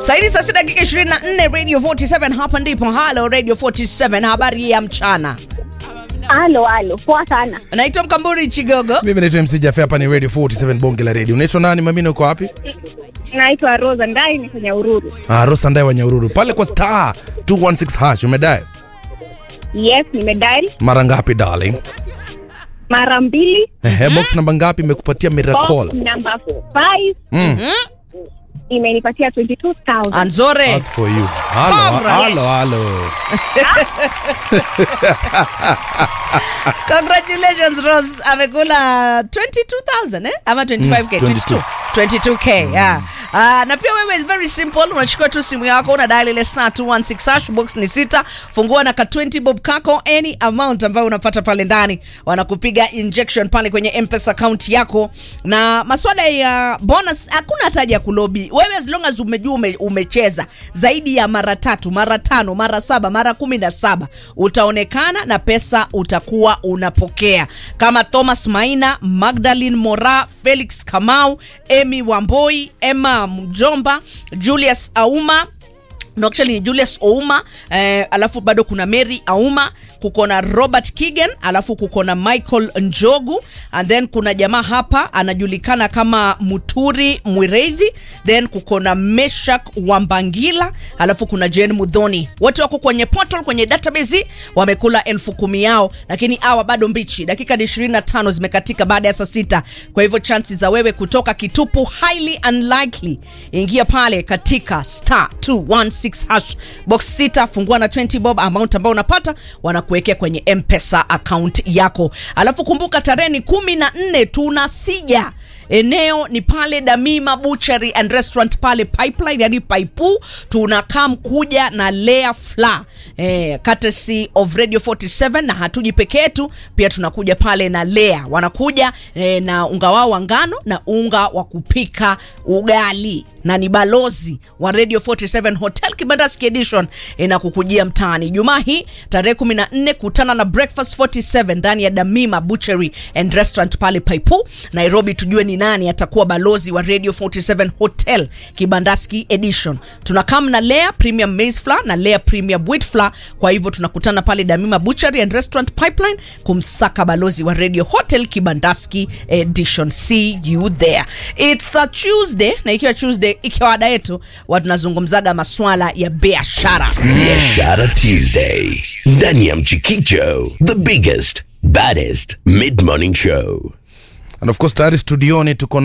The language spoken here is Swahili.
Saidi saa sita dakika 24 Radio 47 hapa ndipo. Halo Radio 47, habari ya mchana. Halo, halo, poa sana. Naitwa Mkamburi Chigogo. Mimi naitwa MC Jaffe, hapa ni Radio 47 bonge la radio. Unaitwa nani mamina, uko wapi? Naitwa Rosa Ndai, ni kwenye Ururu. Ah, Rosa Ndai wa Nyahururu. Pale kwa star 216 hash umedai. Yes, nimedial Mara ngapi darling? mara mbili. Ehe, box namba ngapi imekupatia Box miracle? number 5 Mm. imenipatia 22,000. Anzore. As for you. Halo, Congrats. halo, halo. Congratulations Rose. Amekula 22,000 eh? Ama 25k, Mm, 22. 22k, yeah. Ah, na pia wewe is very simple. Unachukua tu simu yako una dial ile star 216 hash box ni sita. Fungua na ka 20 bob kako any amount ambayo unapata pale ndani. Wanakupiga injection pale kwenye M-Pesa account yako. Na maswala ya bonus hakuna hataja ya kulobi. Wewe as long as umejua ume, umecheza zaidi ya mara tatu, mara tano, mara saba, mara kumi na saba utaonekana na pesa utakuwa unapokea kama Thomas Maina, Magdalene Mora, Felix Kamau, Emy Wamboi, Emma Mjomba, Julius Auma no actually ni Julius Ouma eh, alafu bado kuna Mary Auma, kuko na Robert Kigen, alafu kuko na Michael Njogu and then kuna jamaa hapa anajulikana kama Muturi Mwireithi, then kuko na Meshak Wambangila, alafu kuna Jane Mudhoni. Wote wako kwenye portal, kwenye database wamekula elfu kumi yao, lakini awa bado mbichi. Dakika ni 25 zimekatika baada ya saa sita, kwa hivyo chances za wewe kutoka kitupu highly unlikely. Ingia pale katika star 216 hash box sita, fungua na 20 bob amount ambao unapata wanakuwekea kwenye mpesa account yako, alafu kumbuka tarehe ni kumi na nne tunasija eneo ni pale Damima Butchery and Restaurant pale Pipeline, yani Paipu. Tunakaa kuja na Lea Fla eh, courtesy of Radio 47, na hatuji peke yetu, pia tunakuja pale na Lea wanakuja eh, na unga wao wa ngano na unga wa kupika ugali na ni balozi wa Radio 47 Hotel Kibandaski Edition inakukujia mtaani Jumaa hii tarehe 14. Kutana na Breakfast 47 ndani ya Damima Butchery and Restaurant pale Paipu Nairobi, tujue ni nani atakuwa balozi wa Radio 47 Hotel Kibandaski Edition. Tunakam na Lea Premium Maize Flour na Lea Premium Wheat Flour. Kwa hivyo tunakutana pale Damima Butchery and Restaurant Pipeline kumsaka balozi wa Radio Hotel Kibandaski Edition. See you there. It's a Tuesday na ikiwa Tuesday ikiwa ada yetu watu tunazungumzaga maswala ya biashara. Biashara Tuesday ndani ya Mchikicho, the biggest baddest mid morning show. And of course tayari studioni tuko